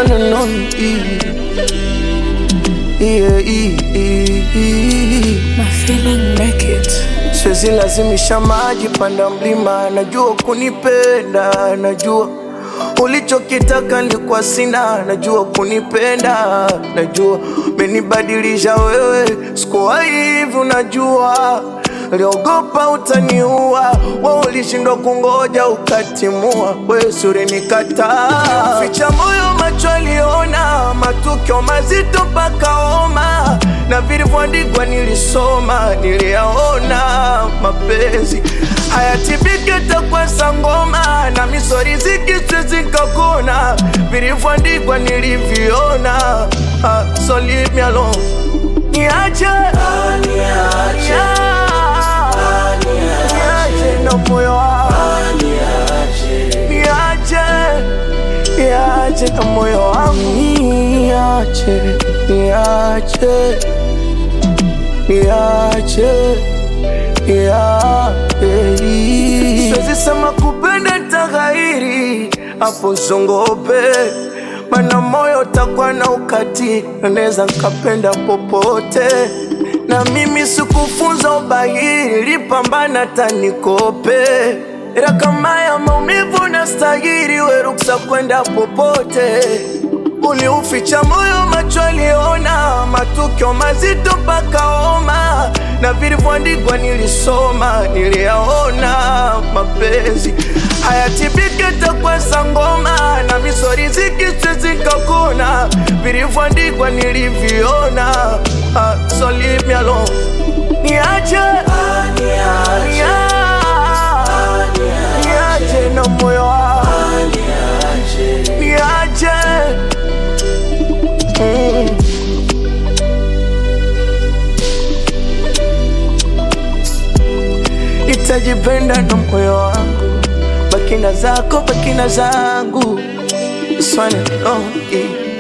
one and only. Yeah, yeah, yeah. My feeling make it. Siwezi lazimisha maji panda mlima, najua kunipenda, najua ulichokitaka nilikuwa sina, najua kunipenda, najua menibadilisha wewe, sikuwa hivi, unajua Liogopa utaniua, we ulishindwa kungoja ukatimua, we suri nikataa. Ficha moyo, macho aliona matukio mazito mpaka homa, na vilivyoandikwa nilisoma, niliyaona. Mapenzi hayatibiki takwa sangoma, na misori zikiswezi kakona, vilivyoandikwa niliviona. Ah, so leave me alone, niache niache niache na moyo wangu niache niache na moyo wangu niache niache niache niache siwezi sema kupenda taghairi hapo zongope mana moyo takwa na ukati naweza nkapenda popote na mimi sikufunza ubahiri, lipambana tanikope ila kama ya maumivu na stahiri, we ruksa kwenda popote. Uliuficha moyo, macho aliona matukio mazito mpaka homa, na vilivyoandikwa nilisoma, niliyaona. Mapenzi hayatibiki takwa sangoma, na misori zikiswezi kakona, vilivyoandikwa niliviona. Ah, so leave me alone. Niache, niache, niache na moyo wangu, niache mm. Nitajipenda na moyo wangu, bakina zako, bakina zangu, swane oh, yeah.